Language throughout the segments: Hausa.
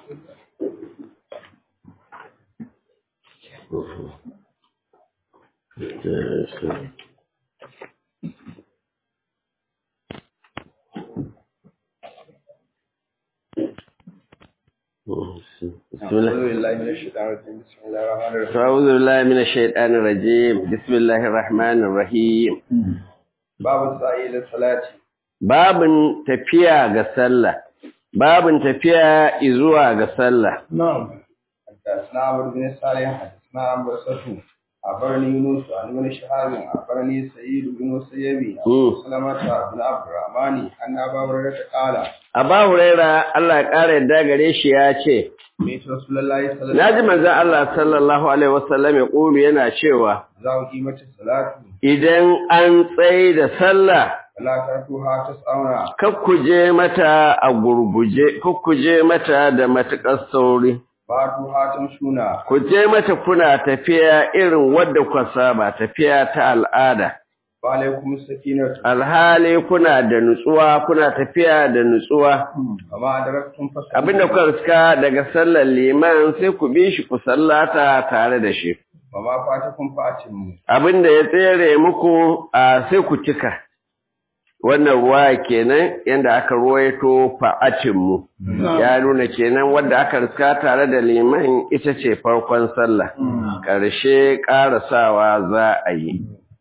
بسم الله أعوذ بالله من الشيطان الرجيم بسم الله الرحمن الرحيم أعوذ بالله من الشيطان الرجيم بسم الله الرحمن الرحيم باب السعي إلى الصلاة babin tafiya ga sallah babin tafiya izuwa ga sallah نعم حدثنا عمرو بن صالح حدثنا عن برسته أخبرني يونس عن ابن شهاب أخبرني سعيد بن مسيب مم. سلمة بن عبد الرحمن أن أبا هريرة قال Aba Huraira Allah ya ƙara yadda gare shi ya ce سمعت رسول الله صلى الله Na عليه ji manzon Allah sallallahu alaihi wasallam ya ƙulu yana cewa وسلم إذا أقيمت الصلاة idan an tsaye da sallah فلا تأتوها تسعون kakkuje mata a gurguje kakkuje mata da matuƙar sauri فأتوها تمشون ku je mata kuna tafiya irin wadda ku saba tafiya ta al'ada وعليكم السكينة alhali kuna da nutsuwa kuna tafiya da nutsuwa وما أدركتم فصلوا abinda kuka riska daga sallar liman sai ku bi shi ku sallata tare da shi وما فاتكم فأتموا abinda ya tsere muku a sai ku cika wannan ruwa kenan yanda aka ruwaito fa'atin mu ya nuna kenan wanda aka riska tare da liman ita ce farkon sallah ƙarshe ƙarasawa za a yi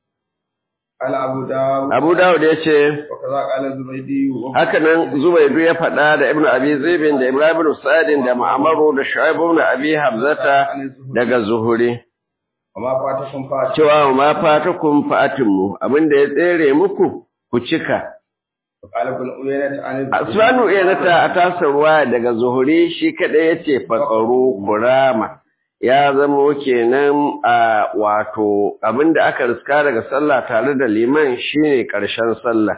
قال أبو داود abu dawud ya ce وكذا قال الزبيدي haka nan zubaidu ya faɗa da ibnu abi zibin da ibrahim ibn sa'idin da ma'amaru da shu'aib ibn abi hamzata عن الزهري daga zuhuri وما فاتكم فاتموا cewa ma fatakum fa'atimmu abinda ya tsere muku ku cika وقال ابن عيينة عن الزهري Asmanu iyanata a tasar ruwa daga zuhuri shi kaɗai ya ce faƙaru kurama ya zamo kenan a wato abinda aka riska daga sallah tare da liman shine ƙarshen sallah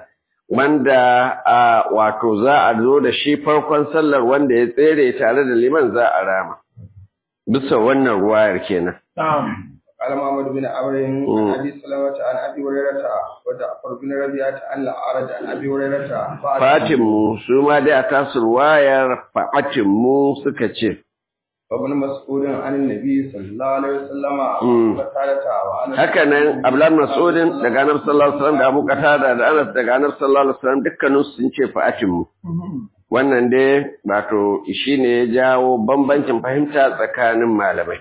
wanda a wato za a zo da shi farkon sallar wanda ya tsere tare da liman za a rama bisa wannan ruwayar kenan قال محمد بن عمرو مم. عن ابي سلمة عن ابي هريرة وجعفر بن ربيعة عن الاعرج عن ابي هريرة fatinmu su ma dai a tasar ruwayar fatinmu suka ce وابن مسعود عن النبي صلى الله عليه وسلم مم. وقالت وعن haka nan Abdullah Mas'udin daga Annabi sallallahu alaihi wasallam da Abu Qatada da Anas daga Annabi sallallahu alaihi wasallam dukkanin su sun ce fa'atin mu wannan dai wato shine ya jawo bambancin fahimta tsakanin malamai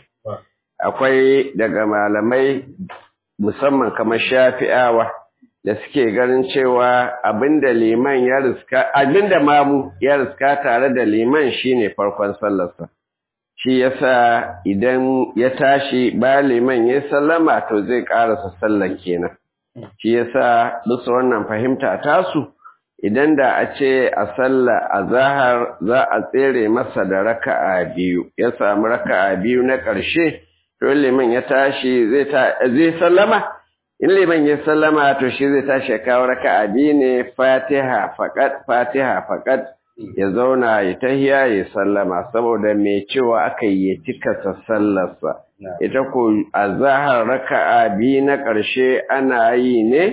akwai daga malamai musamman kamar Shafi'awa da suke ganin cewa abinda liman ya riska abinda mamu ya riska tare da liman shine farkon sallarsa shi yasa idan ya tashi ba liman ya sallama to zai karasa sallar kenan shi yasa bisa wannan fahimta tasu idan da a ce a sallah a zahar za a tsere masa da raka'a biyu ya samu raka'a biyu na ƙarshe to liman ya tashi zai ta zai sallama in liman ya sallama to shi zai tashi ya kawo raka'a biyu ne fatiha faqat fatiha faqat ya zauna ya tahiya ya sallama saboda mai cewa aka yi ya cika sallarsa ita ko a zahar raka'a biyu na ƙarshe ana yi ne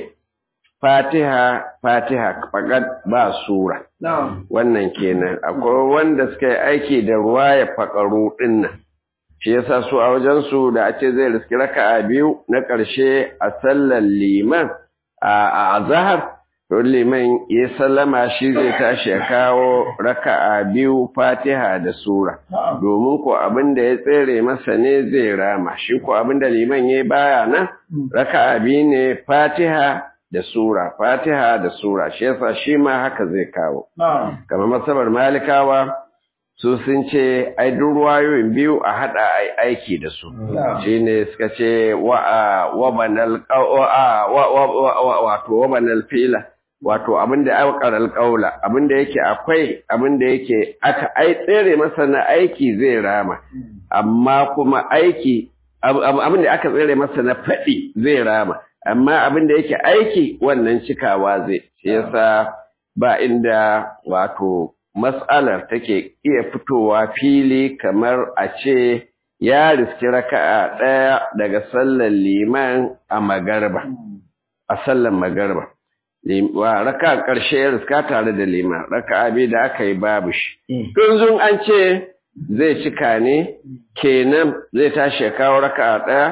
fatiha fatiha faƙat ba sura نعم wannan kenan akwai wanda suka yi aiki da ruwa ya faƙaru ɗin nan shi yasa su a wajensu da a ce zai riski raka'a biyu na ƙarshe a sallar liman a azahar to liman ya sallama shi zai tashi ya kawo raka'a biyu fatiha da sura domin ko abin da ya tsere masa ne zai rama shi ko abin da liman ya baya nan raka'a biyu ne fatiha da sura fatiha da sura shi yasa shi ma haka zai kawo نعم kamar masabar malikawa su sun ce ai duk ruwayoyin biyu a hada ai aiki da su shine suka ce wa wa banal wa wa wato wa banal fila wato abinda aqar alqaula abinda yake akwai abinda yake aka ai tsere masa na aiki zai rama amma kuma aiki abinda aka tsere masa na fadi zai rama amma abinda yake aiki wannan cikawa zai shi yasa ba inda wato mas'alar take iya fitowa fili kamar a ce ya riski raka'a ɗaya daga sallar liman a magarba a sallar magarba wa raka'a ƙarshe ya riska tare da liman raka'a biyu da aka yi babu shi tunzun an ce zai cika ne kenan zai tashi ya kawo raka'a ɗaya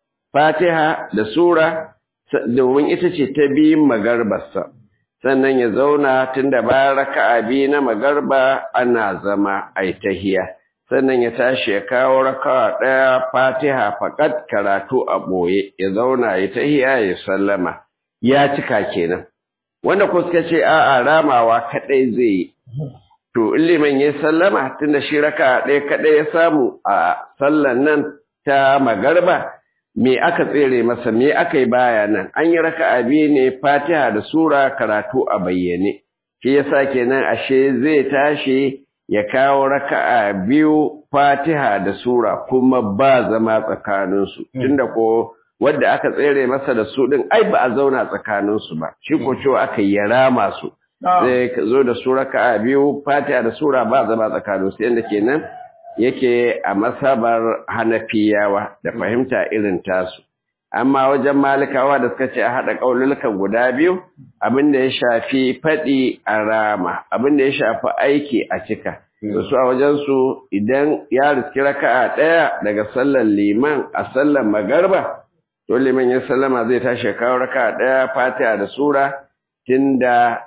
fatiha da sura domin ita ce ta biyun magarbarsa sannan ya zauna tunda bayan raka'a biyu na magarba ana zama ai tahiya sannan ya tashi ya kawo raka'a ɗaya fatiha faƙat karatu a ɓoye ya zauna ya tahiya ya sallama ya cika kenan wanda ko suka ce a'a ramawa kaɗai zai yi to in liman ya sallama tunda shi raka'a ɗaya kaɗai ya samu a sallan nan ta magarba me aka tsere masa me aka yi baya nan an yi raka'a biyu ne fatiha da sura karatu a bayyane shi yasa kenan ashe zai tashi ya kawo raka'a biyu fatiha da sura kuma ba zama tsakaninsu tunda ko wadda aka tsere masa da su din ai ba a zauna tsakaninsu ba shi ko cewa aka yi rama su zai zo da su raka'a biyu fatiha da sura ba zama tsakaninsu yadda kenan yake a masabar hanafiyawa da fahimta irin tasu amma wajen malikawa da suka ce a haɗa ƙaunulukan guda biyu abin da ya shafi faɗi a rama abin da ya shafi aiki a cika da su a wajensu idan ya riski raka'a ɗaya daga sallar liman a sallar magarba to liman ya sallama zai tashi kawo raka'a ɗaya fatiha da sura tunda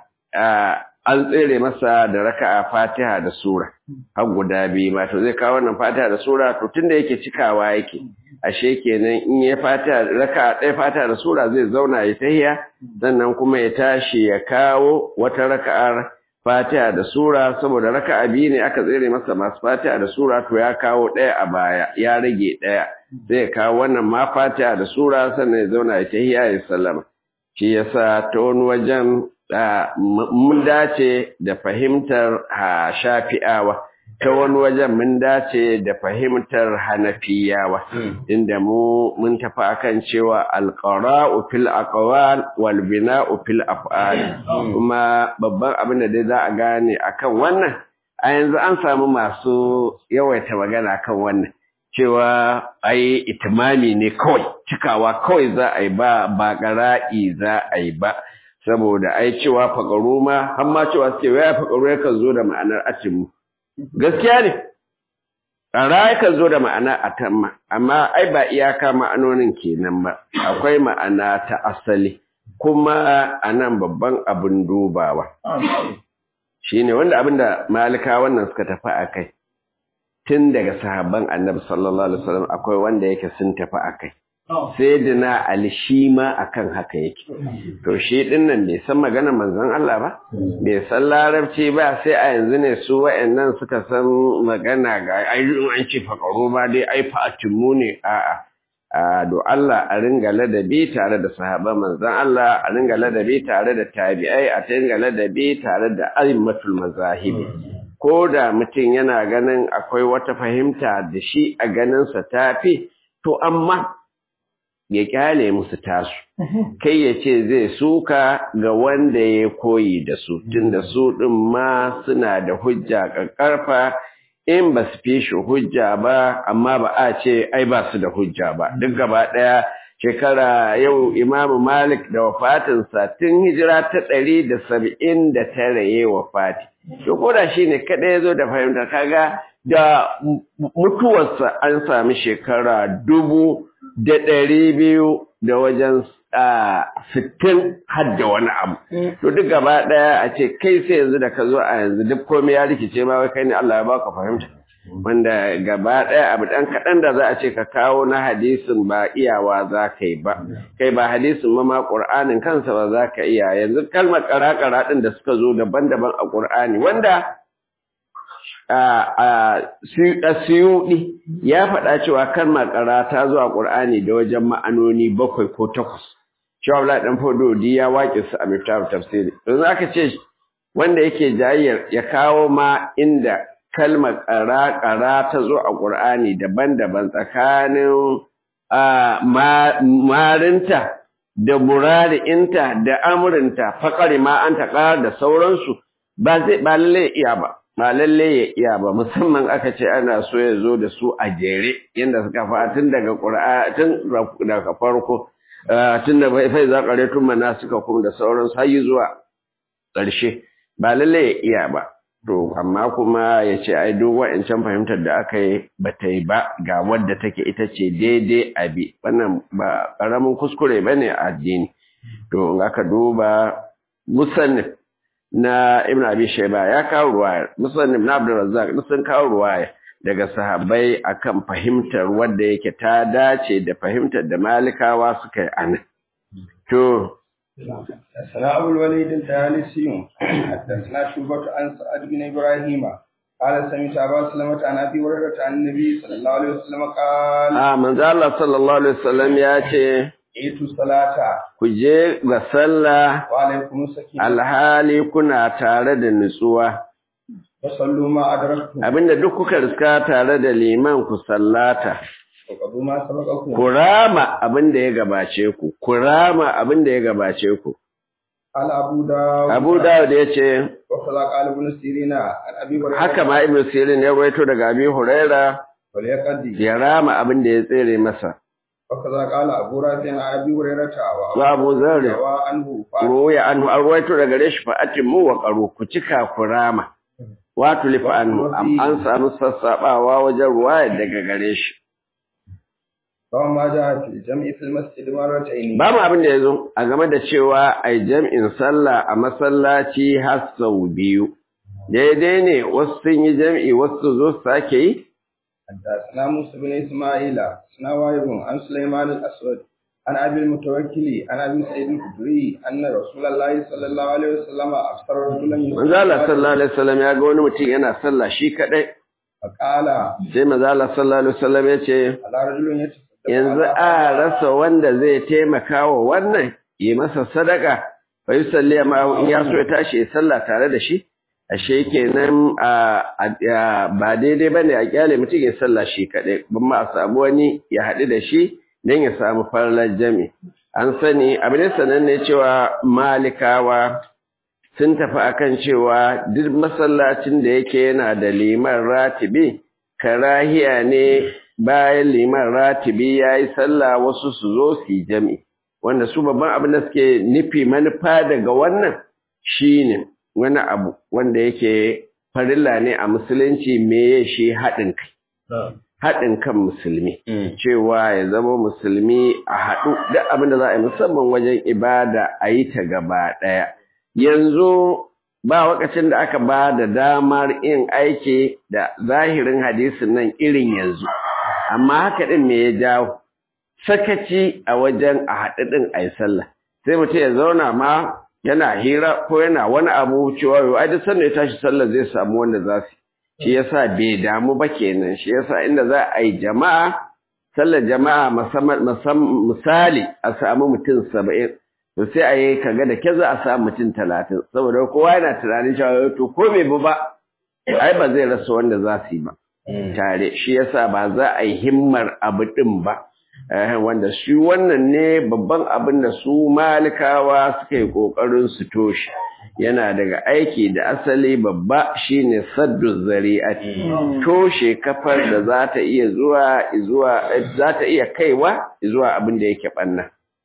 an tsere masa da raka'a fatiha da sura har guda biyu ba to zai kawo wannan fatiha da sura to tunda yake cikawa yake ashe kenan in ya fatiha raka'a ɗaya fatiha da sura zai zauna ya tahiya sannan kuma ya tashi ya kawo wata raka'ar fatiha da sura saboda raka'a biyu ne aka tsere masa masu fatiha da sura to ya kawo ɗaya a baya ya rage ɗaya zai kawo wannan ma fatiha da sura sannan ya zauna ya tahiya ya sallama shi yasa ta wani wajen mun dace da fahimtar ha shafi'awa ta wani wajen mun dace da fahimtar hanafiyawa inda mu mun tafi akan cewa alqara'u fil aqwal wal bina'u fil af'al kuma babban abin da dai za a gane akan wannan a yanzu an samu masu yawaita magana kan wannan cewa ai itimami ne kawai cikawa kawai za a yi ba ba qara'i za a yi ba saboda ai cewa faƙaru ma har ma cewa suke waya faƙaru yakan zo da ma'anar atimu gaskiya ne ƙara yakan zo da ma'ana atamma amma ai ba iyaka ma'anonin kenan ba akwai ma'ana ta asali kuma a nan babban abin dubawa shine wanda abin da malika wannan suka tafi a kai tun daga sahabban annabi sallallahu alaihi wasallam akwai wanda yake sun tafi a kai sai dina Ali shi ma akan haka yake to shi din nan bai san maganar manzon Allah ba bai san larabci ba sai a yanzu ne su wayannan suka san magana ga ai an ce fakaro ba dai ai fa'atimu ne a'a a do Allah a ringa ladabi tare da sahabban manzon Allah a ringa ladabi tare da tabi'ai a ringa ladabi tare da aimmatul mazahibi ko da mutum yana ganin akwai wata fahimta da shi a ganinsa tafi to amma ya kyale musu tasu kai ya ce zai suka ga wanda ya koyi da su tunda su ɗin ma suna da hujja ƙarƙarfa in ba su fi shi hujja ba amma ba a ce ai ba su da hujja ba duk gaba ɗaya shekara yau imamu malik da wafatinsa tun hijira ta ɗari da saba'in da tara ya wafati to ko da shi ne kaɗai ya zo da fahimta kaga da mutuwarsa an sami shekara dubu da ɗari biyu da wajen sittin har da wani abu. To duk gaba ɗaya a ce kai sai yanzu da ka zo a yanzu duk komai ya rikice ma wai kai ne Allah ya baka fahimta. Wanda gaba ɗaya abu ɗan kaɗan da za a ce ka kawo na hadisin ba iyawa za ka yi ba. Kai ba hadisin ma ma ƙur'anin kansa ba za ka iya yanzu kalmar ƙara-ƙara ɗin da suka zo daban-daban a ƙur'ani wanda Suyuɗi ya faɗa cewa kalmar ƙara ta zo a ƙur'ani da wajen ma'anoni bakwai ko takwas. Shawala ɗan Fododi ya waƙe su a Miftahu tafsiri. Yanzu aka ce wanda yake jayyar ya kawo ma inda kalmar ƙara-ƙara ta zo a ƙur'ani daban-daban tsakanin marinta da murari'inta da amurinta faƙari ma an taƙa da sauransu ba zai ba lallai iya ba. ba lalle ya iya ba musamman aka ce ana so ya zo da su a jere yadda suka fa tun daga ƙura'a tun daga farko tun da fai za ƙare tun mana suka kuma da sauran sayi zuwa ƙarshe ba lalle ya iya ba to amma kuma ya ce ai duk wa'ancan fahimtar da aka yi ba ta yi ba ga wadda take ita ce daidai abi wannan ba ƙaramin kuskure ba ne a addini to in aka duba musannif na ibn abi shaiba ya kawo ruwaya musannif na abdurrazzaq duk sun kawo ruwaya daga sahabbai akan fahimtar wadda yake ta dace da fahimtar da malikawa suka yi anan to حدثنا أبو الوليد الثالثي حدثنا شعبة عن سعد بن إبراهيم قال سمعت أبا سلمة عن أبي هريرة عن النبي صلى الله عليه وسلم قال a manzo Allah sallallahu alaihi wasallam ya ce إيتوا الصلاة ku je ga sallah وعليكم السكينة alhali kuna tare da nutsuwa وصلوا ما أدركتم abinda duk kuka riska tare da liman ku sallata وقضوا ما سبقكم ku rama abinda ya gabace ku ku rama abinda ya gabace ku قال أبو داود Abu Dawud ya ce وكذا قال ابن سيرين عن أبي هريرة haka ma Ibn Sirin ya rawaito daga Abi Huraira وليقضي ya rama abinda ya tsere masa وكذا قال أبو رافع عن أبي هريرة wa Abu Zarr وروى عنه فأتوا ruwaya anhu an rawaito daga gare shi fa atimu wa qaru ku cika ku rama wato lifa anhu am- an samu sassabawa wajen ruwaya daga gare shi وما جاء في الجمع في المسجد مرتين Ba mu abin da ya zo a game da cewa ai jam'in sallah a masallaci har sau biyu. Daidai ne wasu sun yi jam'i wasu su zo su sake yi? حدثنا موسى بن اسماعيل حدثنا وايب عن سليمان الاسود عن ابي المتوكل عن ابي سعيد الخدري ان رسول الله صلى الله عليه وسلم ابصر رجلا Manzo Allah sallallahu alaihi wasallam ya ga wani mutum yana sallah shi kadai. فقال Sai manzo Allah sallallahu alaihi wasallam ya ce على رجل يتصدق yanzu على a rasa wanda zai taimaka wa wannan yi masa sadaka fa yusalli ma in ya so ya tashi ya sallah tare da shi ashe kenan a ba daidai bane a kyale mutum ya sallah shi kadai ban ma a samu wani ya haɗu da shi dan ya samu farlar jami an sani abin sananne cewa malikawa sun tafi akan cewa duk masallacin da yake yana da liman ratibi karahiya ne bayan liman ratibi ya yi sallah wasu su zo su yi jami wanda su babban abin da suke nufi manufa daga wannan shine wani abu wanda yake farilla ne a musulunci me shi haɗin kai haɗin kan musulmi cewa ya zama musulmi a haɗu duk abin da za a yi musamman wajen ibada a yi ta gaba ɗaya yanzu ba wakacin da aka ba da damar yin aiki da zahirin hadisin nan irin yanzu amma haka ɗin me ya jawo sakaci a wajen a haɗu ɗin a yi sallah sai mutum ya zauna ma yana hira ko yana wani abu cewa yau ai duk sanda ya tashi sallah zai samu wanda za su shi yasa bai damu ba kenan shi yasa inda za a yi jama'a sallar jama'a misali a samu mutum saba'in to sai a yi kaga da ke za a samu mutum talatin saboda kowa yana tunanin cewa to ko bai bi ba ai ba zai rasa wanda za su yi ba tare shi yasa ba za a yi himmar abu din ba wanda shi wannan ne babban abin da su malikawa suka yi kokarin su toshe yana daga aiki da asali babba shine saddu zari'ati toshe kafar da za ta iya zuwa zuwa za ta iya kaiwa zuwa abin da yake banna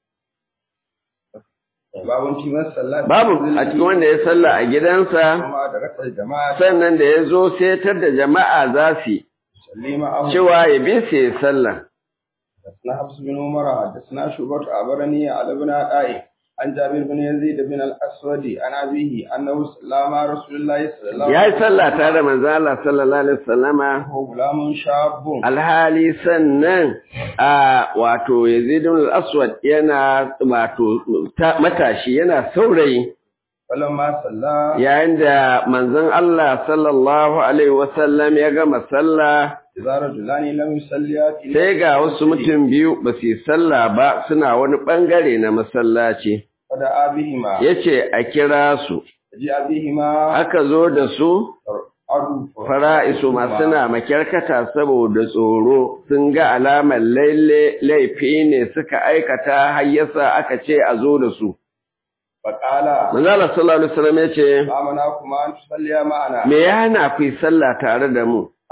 babu a cikin wanda ya salla a gidansa sannan da ya zo setar da jama'a za su cewa ya bi su ya sallah حدثنا حفص بن عمر حدثنا شعبة أخبرني على ابن عطاء عن جابر بن يزيد بن الأسود عن أبيه أنه صلى مع رسول الله صلى الله عليه وسلم يا صلى تعالى من الله صلى الله عليه وسلم هو غلام شاب alhali sannan a wato Yazid bin al-Aswad yana wato matashi yana saurayi falamma salla yayin da manzon Allah sallallahu alaihi wasallam ya gama sallah idza rajulani lam yusalliya sai ga wasu mutum biyu ba su yi sallah ba suna wani bangare na masallaci fada abihima yace a kira su ji abihima aka zo da su adu fara'isu masu na makyarkata saboda tsoro sun ga alamar laile laifi ne suka aikata har yasa aka ce a zo da su faqala manzala sallallahu alaihi wasallam yace amana kuma an tusalliya ma'ana me ya hana ku yi sallah tare da mu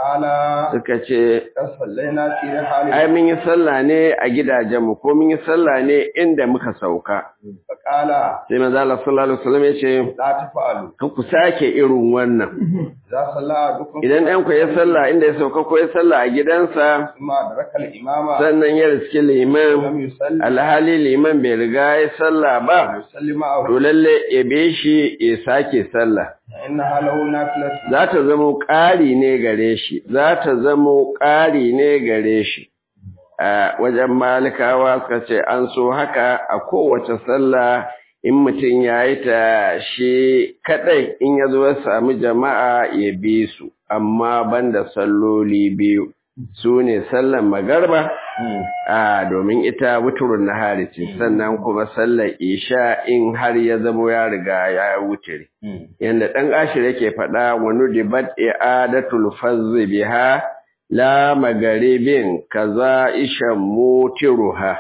قال suka ce صلينا في رحال ai mun yi sallah ne a gidajenmu ko mun yi sallah ne inda muka sauka فقال sai manzo Allah sallallahu alaihi wasallam ya ce لا تفعلوا kan ku sake irin wannan إذا صلى أحدكم idan ɗan ku ya sallah inda ya sauka ko ya sallah a gidansa ثم أدرك الإمام sannan ya riski liman لم يصلي alhali liman bai riga ya sallah ba يصلي معه to lalle ya be shi ya sake sallah فإنها له نافلة za ta zamo ƙari ne gare shi za ta zamo ƙari ne gare shi a wajen malikawa suka ce an so haka a kowace sallah in mutum ya yi ta shi kaɗai in ya zo ya sami jama'a ya bi su amma banda salloli biyu su ne sallan magarba a domin ita wuturun nahari ce sannan kuma sallar isha in har ya zamo ya riga ya wuce yanda ɗan ashir yake faɗa wani dibat i'adatul fazzi biha la magaribin kaza ishan mutiruha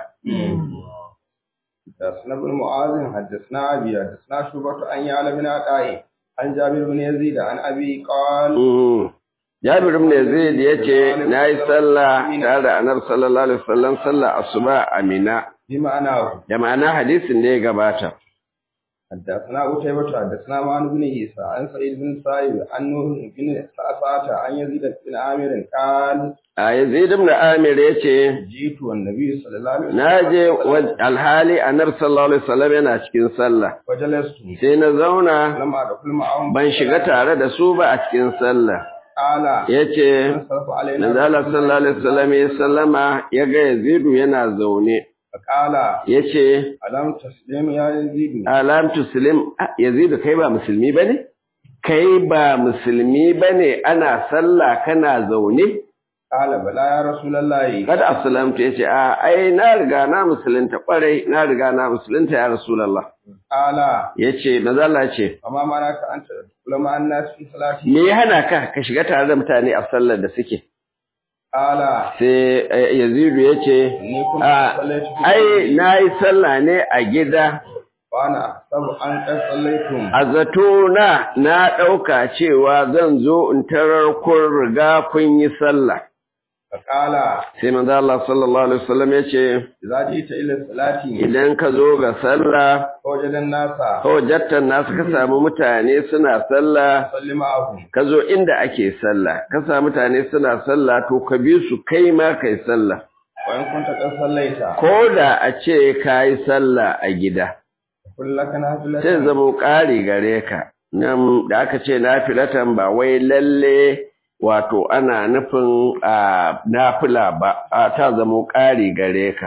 حدثنا ابن معاذ حدثنا أبي حدثنا شعبة عن يعلى بن عطاء عن جابر بن يزيد عن أبي قال Mm. Jabir ibn Yazid yace nayi sallah tare da Annabi sallallahu alaihi wasallam sallah asuba a Mina بمعناه da ma'ana hadisin da ya gabata حدثنا قتيبة حدثنا معن بن عيسى عن سعيد بن سائب عن نوح بن سعسعة عن يزيد بن عامر قال a Yazid ibn Amir yace جئت والنبي صلى الله عليه وسلم naje wa- alhali Annabi sallallahu alaihi wasallam yana cikin sallah وجلست sai na zauna لم أدخل معهم ban shiga tare da su ba a cikin sallah قال yace انصرف علينا Manzo Allah sallallahu alaihi wasallam ya sallama ya ga Yazidu yana zaune فقال yace ألم تسلم يا يزيد alam tuslim Ah, Yazidu kai ba musulmi bane kai ba musulmi bane ana sallah kana zaune قال بلى يا رسول الله kada aslamtu yace a ai na riga na musulunta kwarai na riga na musulunta ya rasulullah قال yace manzo Allah ce وما منعك أن تدخل مع الناس في صلاتي me ya hana ka ka shiga tare da mutane a sallar da suke قال sai eh, Yazidu yace إني كنت a صليت في ai nayi sallah ne a gida وأنا أحسب أن قد صليتم A zato na na ɗauka cewa zan zo in tarar kun riga kun yi sallah. فقال Sai manzo Allah sallallahu alaihi wasallam ya ce إذا جئت إلى الصلاة idan ka zo ga sallah فوجد الناس hujjatan nasu ka samu mutane suna sallah صل معهم ka zo inda ake sallah ka samu mutane suna sallah to ka bi su kai ma kai sallah وإن كنت قد صليت ko da a ce ka yi sallah a gida قل لك نافلة sai zamo ƙari gare ka nan da aka ce nafilatan ba wai lalle wato ana nufin a nafila ba a ta zamo ƙari gare ka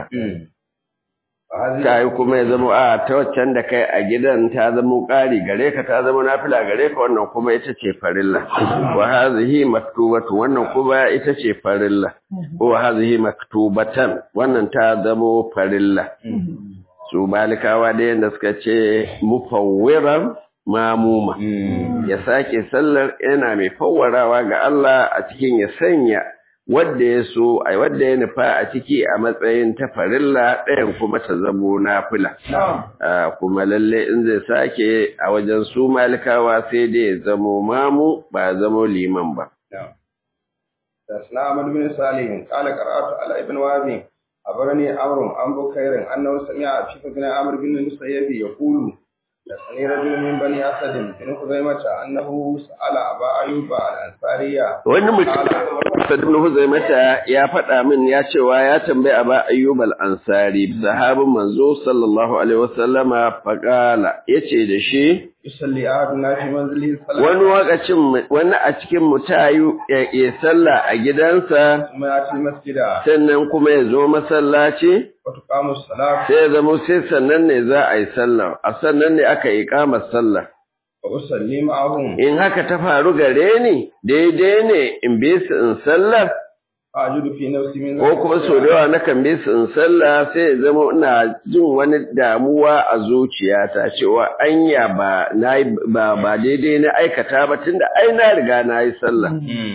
وهذه ta yi kuma ya zamo a ta waccan da kai a gidan ta zamo ƙari gare ka ta zamo nafila gare ka wannan kuma ita ce farilla wa hazihi maktubatu wannan kuma ita ce farilla wa hazihi maktubatan wannan ta zamo farilla su malikawa da yadda suka ce mufawwiran mamuma ya sake sallar yana mai fawwarawa ga Allah a cikin ya sanya wadda ya so a wadda ya nufa a ciki a matsayin ta farilla ɗayan kuma ta zamo nafila Ah, kuma lalle in zai sake a wajen su malikawa sai dai ya zamo mamu ba zamo liman ba نعم. حدثنا أحمد بن صالح قال قرأت على ابن وهب أخبرني عمرو عن بكير أنه سمع شيخ بن عمرو بن المسيب يقول حدثني رجل من بني أسد بن خزيمة أنه سأل أبا أيوب الأنصارية wani mutum Sa'id ibn Huzaimata ya faɗa min ya cewa ya tambayi Aba Ayyub al-Ansari sahabin manzo sallallahu alaihi wasallama faqala yace da shi يصلي أحدنا في منزله wani الصلاة wakacin wani a cikin mutayu ya ya sallah a gidansa ثم يأتي المسجد sannan kuma ya zo masallaci وتقام الصلاة sai ya zama sai sannan ne za a yi sallah a sannan ne aka yi kamar sallah وأصلي معهم in haka ta faru gare ni daidai ne in bi su in sallar أجد في نفسي من ko kuma sau da yawa na kan bi su in sallah sai ya zama ina jin wani damuwa a zuciyata cewa anya ba na ba ba daidai na aikata ba tunda ai na riga na yi sallah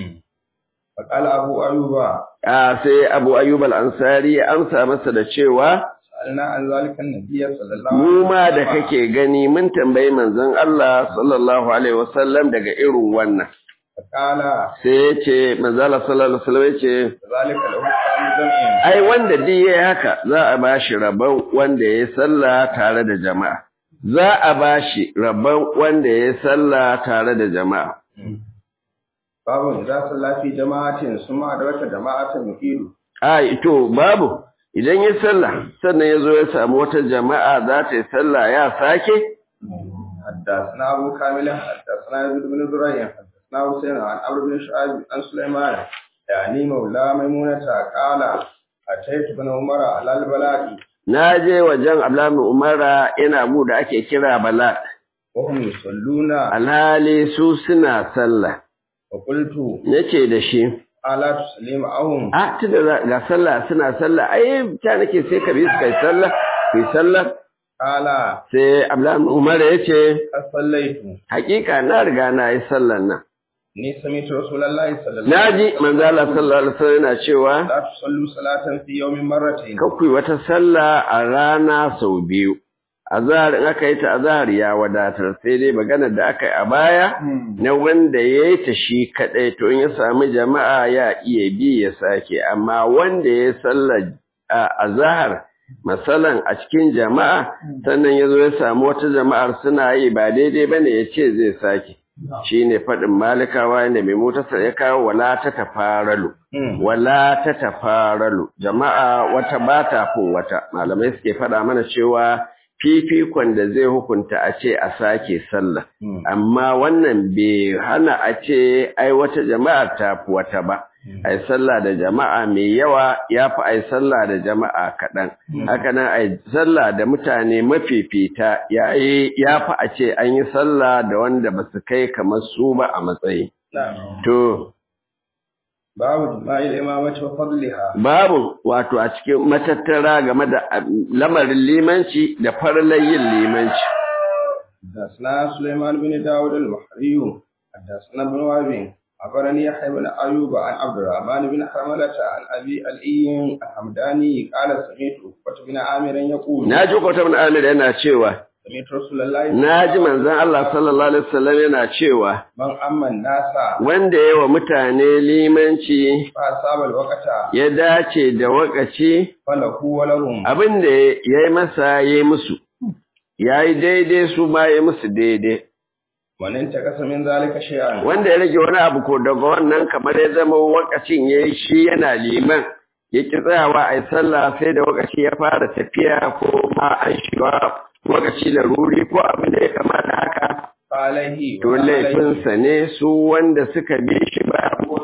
فقال أبو أيوب a sai Abu Ayyub al-Ansari ya amsa masa da cewa سألنا عن ذلك النبي صلى الله mu ma عليه da وسلم kake gani mun tambayi manzon Allah sallallahu alaihi wasallam daga irin wannan فقال sai ya ce manzala sallallahu alaihi wasallam ya ce ذلك له قام جمع ai wanda duk yayi haka za a bashi rabon wanda yayi sallah tare da jama'a za a bashi rabon wanda yayi sallah tare da jama'a باب إذا صلى في جماعة ثم أدرك جماعة يقيل ai to babu idan yayi sallah sannan yazo ya samu wata jama'a za ta yi sallah ya sake حدثنا أبو كامل حدثنا يزيد بن زريع حدثنا حسين عن عمرو بن شعيب عن سليمان يعني مولى ميمونة قال أتيت بن عمر على البلاء na je wajen Abdullahi Umara ina mu da ake kira Bala وهم يصلون alhali su suna sallah فقلت nace da shi ألا تصلي معهم a tunda za- ga sallah suna sallah ai ta nake sai ka bi su kai sallah kai sallah قال sai Abdullahi Umar ya ce قد صليت hakika na riga na yi sallan nan ni sami'tu rasulullahi sallallahu naji manzo Allah sallallahu alaihi wasallam yana cewa la tusallu salatan fi yawmin marratayn kakwai wata sallah a rana sau biyu azhar in aka yi ta azhar ya wadatar sai dai maganar da aka yi a baya na wanda ya yi ta shi kaɗai to in ya sami jama'a ya iya bi ya sake amma wanda ya yi sallar a azhar masalan a cikin jama'a sannan ya zo ya samu wata jama'ar suna yi ba daidai bane ya ce zai sake shi ne faɗin malikawa yadda mai motarsa ya kawo wala ta tafaralu wala ta tafaralu jama'a wata ba ta fin wata malamai suke faɗa mana cewa fifikon da zai hukunta a ce a sake sallah amma wannan bai hana a ce ai wata jama'ar ta fi wata ba ai sallah da jama'a mai yawa ya fi ai sallah da jama'a kaɗan haka nan ai sallah da mutane mafifita ya ya fi a ce an yi sallah da wanda ba su kai kamar su ba a matsayi to babu jima'il imamati wa fadliha babu wato a cikin matattara game da lamarin limanci da farlan yin limanci حدثنا سليمان بن داود المحري حدثنا ابن وهب أخبرني يحيى بن أيوب عن عبد الرحمن بن حرملة عن أبي الإي الحمداني قال سمعت عقبة بن عامر يقول naji kwata bin amir yana cewa سمعت رسول الله naji manzon Allah sallallahu alaihi wasallam yana cewa من أما الناس wanda ya wa mutane limanci فأصاب الوقت ya dace da wakaci فله ولهم abin da ya yi masa ya yi musu ya yi daidai su ma ya musu daidai ومن انتقص من ذلك شيئا wanda ya rage wani abu ko daga wannan kamar ya zama wakacin ya yi shi yana liman ya ki tsayawa a yi sallah sai da wakaci ya fara tafiya ko ma an shiga wakaci da ruri ko abin da ya kamata haka عليه to laifinsa ne su wanda suka bi shi ba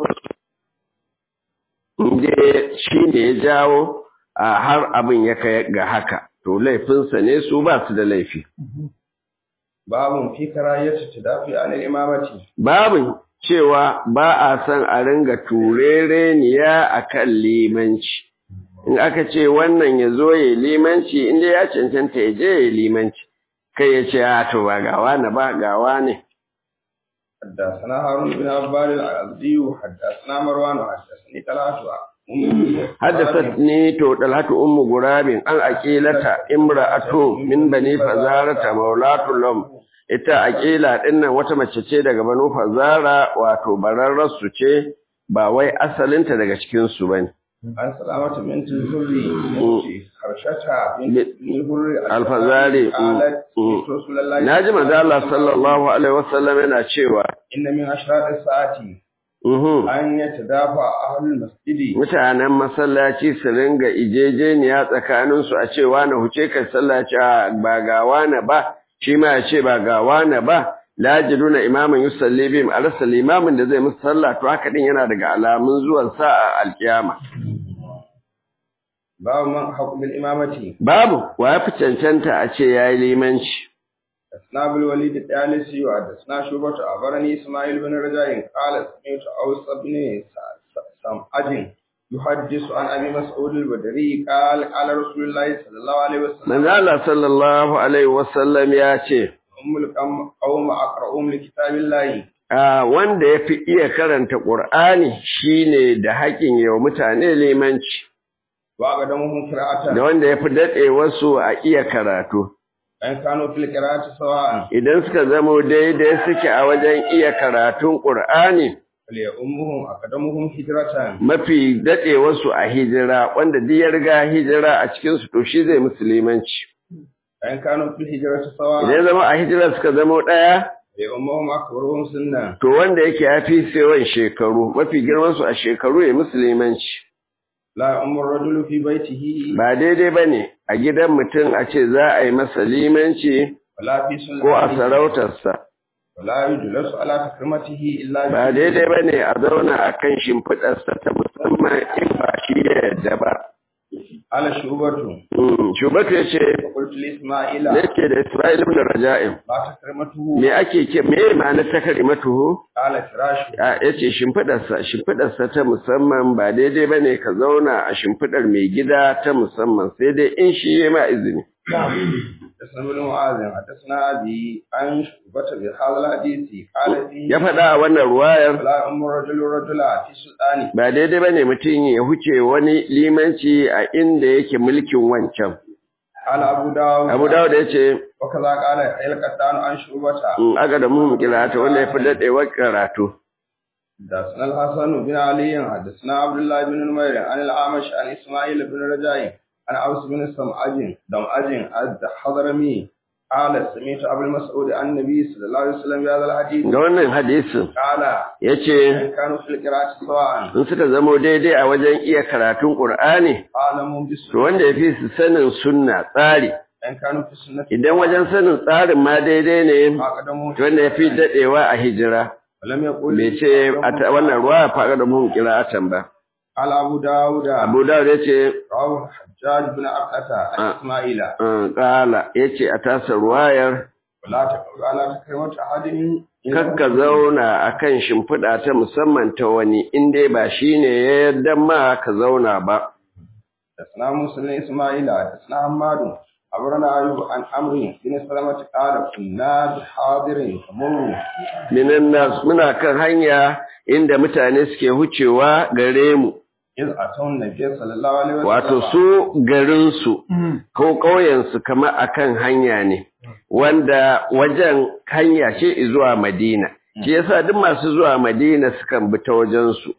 inda shi ne ya jawo a har abin ya kai ga haka to laifinsa ne su ba su da laifi باب في كراهية التدافع عن الإمامة babin cewa ba a son a ringa turereniya a kan limanci in aka ce wannan ya zo ya limanci inda ya cancanta ya je ya limanci kai ya ce a to ba gawa na ba gawa ne حدثنا هارون بن عباد العبدي حدثنا مروان حدثني طلحة حدثتني تو طلحة أم غراب أن أكيلة امرأة من بني فزارة مولاة لهم ita akila dinnan wata mace ce daga banu fazara wato bararrar su ce ba wai asalinta daga cikin su bane عن سلامة بنت الزري خرشتها بنت الهر الفزاري. قالت مم. رسول الله naji manzo Allah sallallahu alaihi wasallam yana cewa إن من أشراط الساعة mhm أن يتدافع أهل المسجد mutanen masallaci su ringa ijejeniya tsakanin su a ce wani huce ka sallaci a ba ga wani ba shi ma ya ce ba ga wani ba la jiduna imaman yusalli bihim a rasa limamin da zai musu sallah to haka din yana daga alamun zuwan sa a alkiyama باب من حق بالإمامة babu wa ya fi cancanta a ce yayi limanci حدثنا أبو الوليد الدالسي وحدثنا شعبة أخبرني إسماعيل بن رجاء قال سمعت أوس بن سمعج يحدث عن أبي مسعود البدري قال قال رسول الله صلى الله عليه وسلم manzo Allah sallallahu alaihi wasallam ya ce أم القوم قوم أقرأهم لكتاب الله a wanda ya fi iya karanta Qur'ani shine da haƙin yau mutane limanci وأقدمهم قراءة da wanda ya fi daɗe wasu a iya karatu in kanu fil qira'ati sawa'an idan suka zamo daidai suke a wajen iya karatun Qur'ani fal ummuhum aqdamuhum hijratan mafi daɗewarsu a hijira wanda duk ya riga hijira a cikin su to shi zai musulmanci in kanu fil hijrati idan sawa'an ya zama a hijira suka zamo ɗaya fal ummuhum akbaruhum sunna to wanda yake ya fi yawan shekaru mafi girman su a shekaru ya musulmanci la ummu rajulu fi baitihi ba daidai bane a gidan mutum a ce za a yi masa limanci wala fi sunnati ko a sarautarsa wala yujlasu ala takrimatihi illa bi- ba daidai bane a zauna a kan shimfiɗarsa ta musamman in ba shi ya yarda ba ala shubatu Mm, shubatu ya ce qultu li isma'ila yake da Isra'il ibn Raja'im la takrimatuhu me ake ke me ma'anar takrimatuhu qala firashu a yace shimfidarsa shimfidarsa ta musamman ba daidai bane ka zauna a shimfidar mai gida ta musamman sai dai in shi ya ma izini حدثنا ابن معاذ حدثنا ابي عن شعبة بهذا الحديث قال فيه ya faɗa a wannan ruwayar ولا ام الرجل رجلا في سلطانه ba daidai bane mutum ya huce wani limanci a inda yake mulkin wancan قال ابو داود Abu Dawud ya ce وكذا قال القطان عن شعبة in aga da muhim kirata wanda ya fi daɗewar karatu حدثنا الحسن بن علي حدثنا عبد الله بن نمير عن الأعمش عن اسماعيل بن رجاء عن اوس بن سمعج دمعج الحضرمي قال سمعت ابو المسعود عن النبي صلى الله عليه وسلم بهذا الحديث ga wannan hadisin قال ya ce إن كانوا في القراءة سواء in suka zamo daidai a wajen iya karatun ƙur'ani أعلموا to بالسنة wanda ya fi su sanin sunna tsari إن كانوا في السنة idan wajen sanin tsarin ma daidai ne أقدموا to wanda ya fi daɗewa a hijira ولم يقل bai ce a ta- wannan ruwa faɗa da muhim kira'atan ba قال أبو داود abu dawud ya ce رواه الحجاج بن عبدة عن آه. إسماعيل uh, ƙala ya ce a tasa ruwayar ولا تقل على تكريمة أحد kakka zauna a kan shimfiɗa ta musamman ta wani in dai ba shi ne ya yarda ma ka zauna ba حدثنا موسى بن إسماعيل حدثنا حماد أخبرنا أيوب عن عمرو بن سلمة قال كنا بحاضر فمروا minan nas muna kan hanya inda mutane suke hucewa gare mu إذ أتوا النبي صلى الله عليه وسلم wato su garinsu ko ƙauyensu kamar akan hanya ne wanda wajen hanya ce zuwa madina shi yasa duk masu zuwa madina sukan bi ta wajensu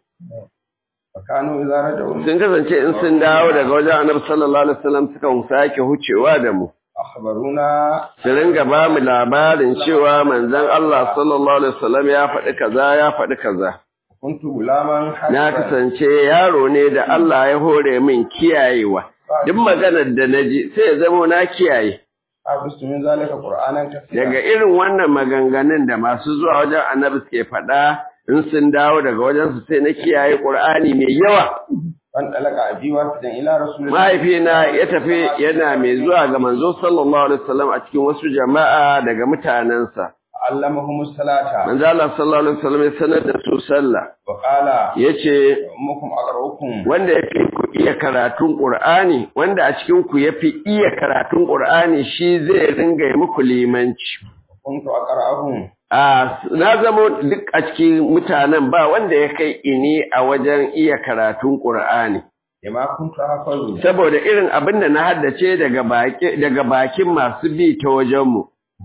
فكانوا إذا رجعوا sun kasance in sun dawo daga wajen annabi sallallahu alaihi wasallam sukan sake hucewa da mu أخبرونا su ringa ba mu labarin cewa manzon Allah sallallahu alaihi wasallam ya faɗi kaza ya faɗi kaza كنت غلاما na حسرا kasance yaro ne da Allah ya hore min kiyayewa duk maganar da naji sai ya zama na kiyaye حفظت من ذلك قرآنا daga كثيرا irin wannan maganganun da masu zuwa wajen annabi suke faɗa in sun dawo daga wajen su sai na kiyaye Qur'ani mai yawa فانطلق أبي وافدا إلى رسول الله mahaifina ya tafi yana mai zuwa ga manzo sallallahu alaihi wasallam a cikin wasu jama'a daga mutanensa علمهم الصلاة manzo Allah sallallahu alaihi wasallam ya sanar da su sallah وقال yace أمكم أقرأكم wanda ya fi ku iya karatun Qur'ani wanda a cikin ku ya fi iya karatun Qur'ani shi zai ringa yi muku limanci كنت أقرأهم a na zamo duk a cikin mutanen ba wanda ya kai ini a wajen iya karatun Qur'ani لما كنت أحفظ saboda irin abin da na haddace daga baki daga bakin masu bi ta wajenmu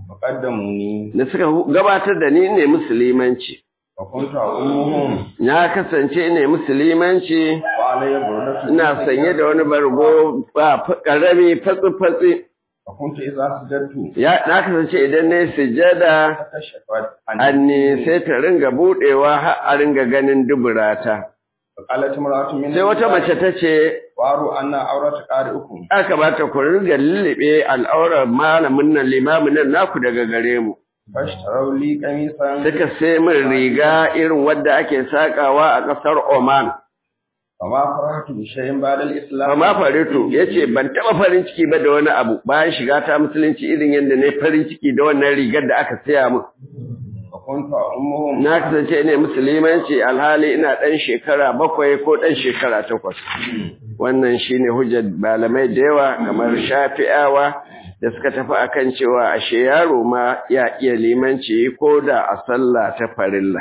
فقدموني da suka hu- gabatar da ni ne musulmanci وكنت أؤمهم na kasance ne musulmanci وعلي بردة ina sanye da wani bargo ba fa- karami fatsi fatsi وكنت إذا سجدت ya na kasance idan na yi sujada تكشفت anni sai ta ringa budewa har a ringa ganin duburata فقالت امرأة من sai wata mace ta ce واروا أن عورة قارئكم aka bata ku ringa lullube al'aurar malamin nan limamin nan naku daga gare mu فاشتروا لي قميصا suka sai min riga irin wadda ake sakawa a ƙasar Oman فما فرحت بشيء بعد الإسلام Amma Faritu ya ce ban taɓa farin ciki ba da wani abu bayan shiga ta musulunci irin yadda na yi farin ciki da wannan rigar da aka saya min. وكنت أمهم Na kasance ne musulmanci alhali ina ɗan shekara bakwai ko ɗan shekara takwas. Wannan shi ne hujjar malamai da yawa kamar shafi'awa da suka tafi akan cewa ashe yaro ma ya iya limanci ko da a sallah ta farilla.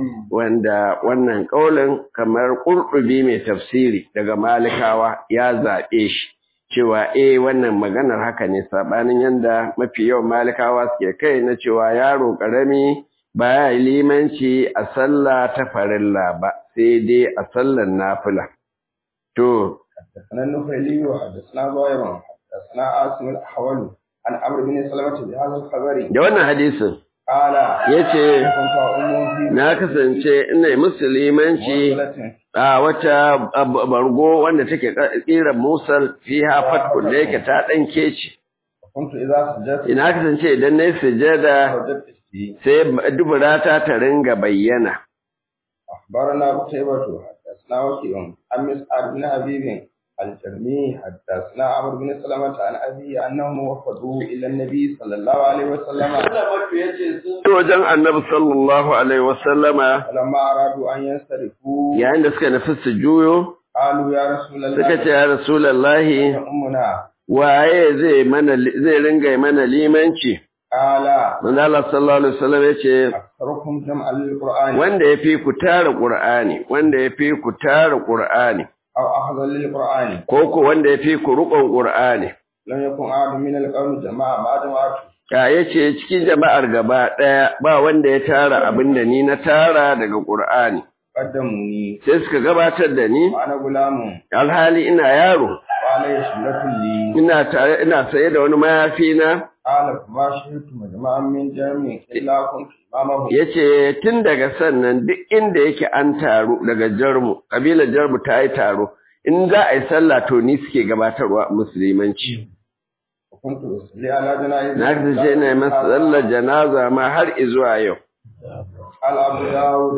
Wanda wannan ƙaulin kamar ƙurɗubi mai tafsiri daga malikawa ya zaɓe shi. cewa eh wannan maganar haka ne sabanin yanda mafi yawan malikawa suke kai na cewa yaro karami ba ya limanci a sallah ta farilla ba sai dai a sallar nafila to حدثنا النخيلي وحدثنا ظاهر حدثنا عاصم الأحول عن عمرو بن سلمة بهذا الخبر da wannan hadisin قال yace كنت أمه في na kasance ina yi musu limanci مرسلة a wata ab- bargo wanda take kira musal fiha fatkun da yake ta dan kece وكنت إذا سجدت ina kasance idan nayi sujada وجدت فيه sai duburata ta ringa bayyana أخبرنا قتيبة حدثنا وكيع عن مسعد بن حبيب الجرمي حدثنا عمرو بن سلمة عن أبيه أنهم وفدوا إلى النبي صلى الله عليه وسلم to wajen annabi sallallahu alaihi wasallama فلما أرادوا أن ينصرفوا yayin da suka nufi su juyo قالوا يا رسول الله suka ce ya rasulullahi يا أمنا waye zai mana zai ringa mana limanci قال manzo Allah sallallahu alaihi wasallam yace أكثركم جمعا للقرآن wanda yafi ku tara qur'ani wanda yafi ku tara qur'ani أو أخذا للقرآن ko ko wanda yafi ku rukun qur'ani لم يكن أحد من القوم جماعة ما جماعته ya yace cikin jama'ar gaba daya ba wanda ya tara abinda ni na tara daga qur'ani قدموني sai suka gabatar da ni وأنا غلام alhali ina yaro وعلي شملة لي ina tare ina saye da wani mayafi na قال فما شهدت مجمعا من جمع إلا كنت إمامه yace tun daga sannan duk inda yake an taru daga jarmu kabilar jarmu ta yi taro in za a yi sallah to ni suke gabatarwa musulmanci وكنت أصلي على جنائز na kasance ina yi masa sallar janaza ma har izuwa yau قال أبو داود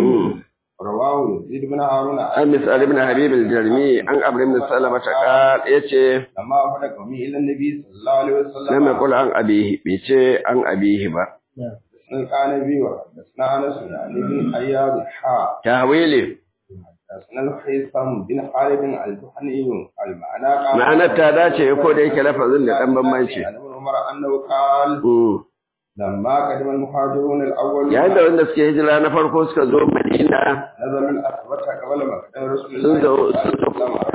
رواه يزيد بن هارون an misal ibn habib al-jarmi an amr ibn salama ta qal yace لما وفد قومي إلى النبي صلى الله عليه lam وسلم yaqul an abihi bai ce an abihi ba حدثنا القانبي وحدثنا أنس عن ابن أياد حا tawili حدثنا الخيثم بن خالد الجحني المعنى قال ma'anar ta dace ko da yake lafazin da dan bambanci عن ابن عمر أنه قال Mm. لما قدم المهاجرون الأول yayin da wanda suke hijira na farko suka zo madina نزل الأثبت قبل ما قدم رسول sun الله zo صلى sun الله zo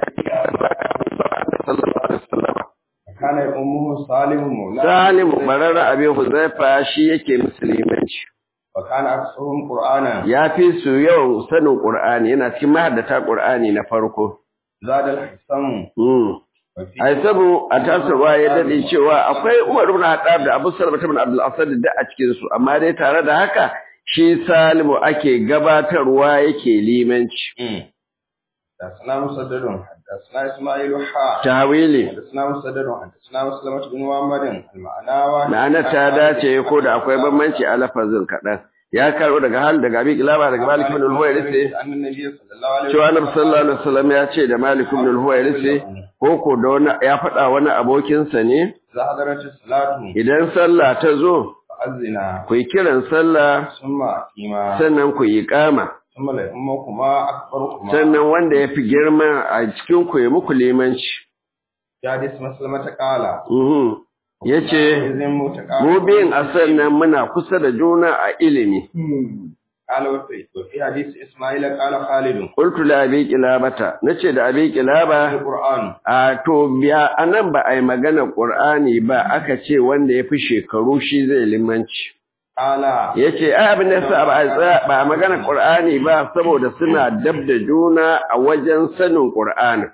عليه وسلم sallallahu alaihi wasallam كان أمه سالم مولاه Salim bararra abin Huzaifa shi yake musulmanci. وكان أكثرهم قرآنا Ya fi su yawan sanin Ƙur'ani, yana cikin mahaddata Ƙur'ani na farko. زاد الحسن Hmm. وفي Ai sabu a tasirwa ya daɗe cewa akwai Umar ibn Hattab da Abu Salama ibn Abdul Asad da a cikin su, amma dai tare da haka shi Salimu ake gabatarwa yake limanci. حدثنا مسدد حدثنا إسماعيل حا Tawili. حدثنا مسدد حدثنا مسلمة بن محمد المعنى واحد Ma'anar ta dace ko da akwai bambanci a lafazin kaɗan. Ya karɓo daga hal daga Abi Kilaba daga Malik ibn al-Huwairisi أن النبي صلى الله عليه cewa Annabi sallallahu alaihi wasallam ya ce da Malik ibn al-Huwairisi ko ko da wani ya faɗa wani abokinsa ne إذا حضرت الصلاة idan sallah ta zo فأذنا ku yi kiran sallah ثم أقيما sannan ku yi kama ثم لأمكما أكبركما sannan wanda ya fi girma a cikin ku ya muku limanci في حديث مسلمة قال Mhm. ya ce إذن متقابل mu biyun a sannan muna kusa da juna a ilimi قال وفي وفي حديث إسماعيل قال خالد qultu la abi kilabata nace da abi kilaba القرآن a to biya anan ba a yi magana qur'ani ba aka ce wanda ya fi shekaru shi zai limanci قال ya ce ai abin da yasa ba a tsaya ba a magana Qur'ani ba saboda suna dab da juna a wajen sanin Qur'ani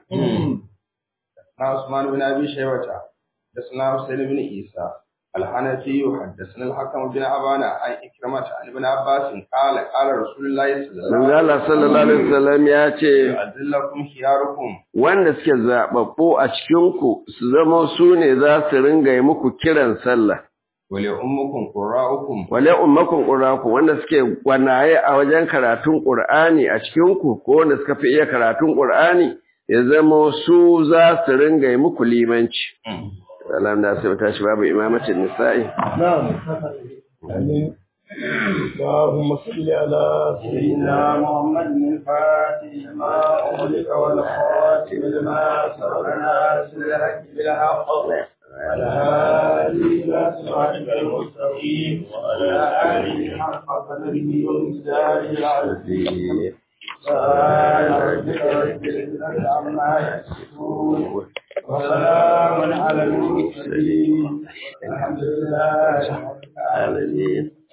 حدثنا عثمان بن ابي شيبه حدثنا حسين بن عيسى الحنفي حدثنا الحكم بن عبانة عن إكرمة عن ابن عباس قال قال رسول الله صلى الله manzo عليه Allah sallallahu alaihi wasallam ya ce وسلم أذلكم خياركم wanda suke zababbu a cikin ku su zama su ne za su ringa yi muku kiran sallah ولأمكم قراءكم wale ummakum qur'aku wanda suke gwanaye a wajen karatun Qur'ani a cikin ku ko wanda suka fi iya karatun Qur'ani ya zama su za su ringa yi muku limanci Salam da sai tashi babu imamatin nisa'i. نعم آمين اللهم صل على سيدنا محمد الفاتح لما أغلق والخاتم لما سبق ناصر الحق بالحق وعلى آله إلى صراطك المستقيم وعلى آله حق قدره ومقداره العظيم سبحان ربك رب العزة عما يصفون وسلام على المرسلين الحمد لله العالمين